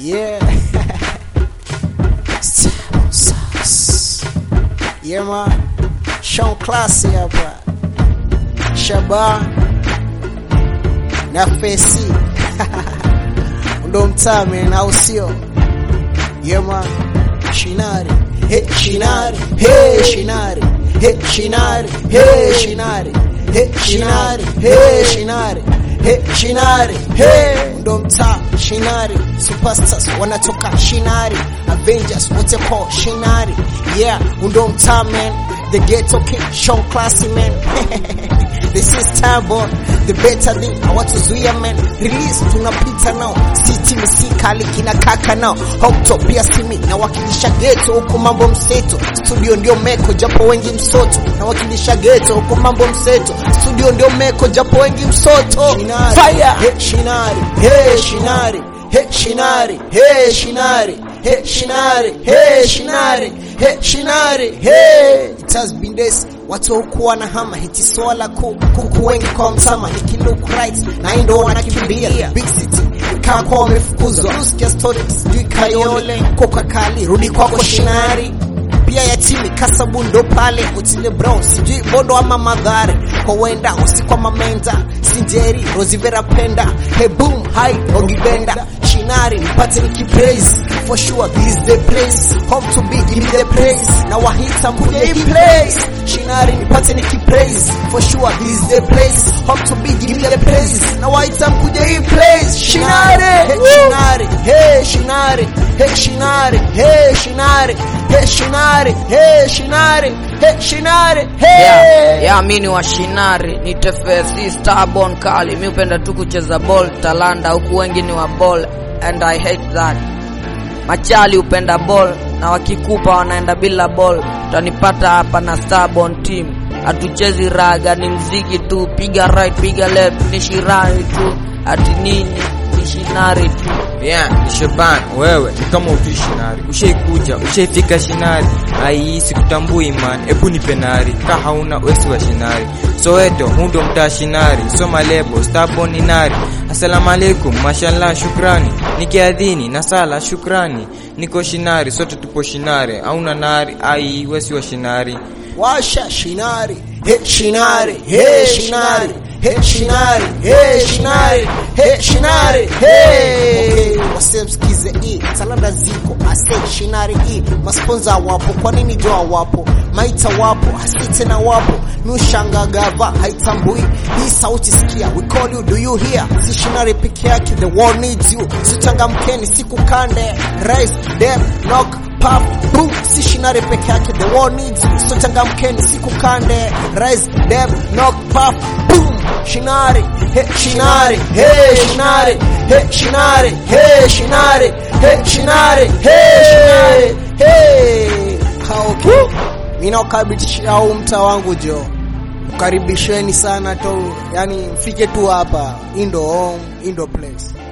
Yeah. Stable sauce. Yeah man. Sean Classy hapa. Shaba na Fesi. Ndo mtaa man, au sio? Yeah man. Shinari. Hey Shinari. Hey Shinari. Hey Shinari. Hey Shinari. Hey Shinari. Hey Shinari. Hey Shinari. Hey ndo mtaa Shinari. Superstars wanatoka Shinari. Avengers wote po Shinari. Yeah, ndo mtaa man. The ghetto king, Sean Classy man. This is Tambo, the better thing hawatuzuia man. Release tunapita nao, si timu si kali kina kaka nao. Hoptop pia simi na wakilisha ghetto huko mambo mseto. Studio ndio meko japo wengi msoto. Na wakilisha ghetto huko mambo mseto. Studio ndio meko japo wengi msoto. Shinari. Fire! Hey, Shinari. Hey, Shinari. Hey, Shinari. Hey, Shinari. Hey, Shinari. Hey, Shinari. Hey, Shinari. Hey. It has been days watu hukuwa na hama hiti swala ku kuku wengi kwa mtama hiki look right na hii ndo wanakimbia big city kaa kwa wamefukuzwa usikia story sijui kayole koka kali rudi kwako shinari pia yatimi kasabu ndo pale utile bro sijui bodo ama madhare kwa wenda usikwa mamenda sinjeri rozivera penda hey boom hi ogibenda shinari nipate nikipraise for sure this is the place home to be give me the praise na wahita mkuja hii place shinari nipate nikipraise for sure this is the place home to be give me the praise na wahita mkuja hii place shinari hey shinari hey shinari hey shinari hey shinari hey shinari hey shinari hey shinari Yeah, hey yeah, mi ni washinari ni tefesi starborn kali mi upenda tu kucheza ball talanda huku wengi ni wa ball and i hate that machali upenda ball na wakikupa wanaenda bila ball utanipata hapa na starborn team hatuchezi raga ni mziki tu piga right piga left ni shirari tu ati nini ni shinari tu Yeah, ni Shaban, wewe ni kama ujui shinari, ushaikuja ushaifika shinari, ai sikutambui man, ebu ni penari, ka hauna wesi wa shinari, Soweto hundo mtaa shinari, soma lebo starborn ni nari, asalamu alaikum, mashallah shukrani, nikiadhini na sala shukrani, niko shinari, sote tupo shinari, hauna nari, ai wesi wa shinari, washa shinari he shinari he shinari he shinari he shinari he shinari he wase msikize hii salada ziko ase shinari hii masponza wapo kwa nini joa wapo maita wapo hasi tena wapo nushangagava haitambui hii sauti sikia we call you do you hear si shinari peke yake the world needs you sichangamkeni sikukande rise dem knock puff boom si shinari peke yake the world needs you so changamkeni sikukande rise dem knock puff boom shinari he shinari he shinari he shinari he shinari he shinari he shinari he kaoke mimi nakaribisha au mtaa wangu jo karibisheni sana tu yani mfike tu hapa indo home indo place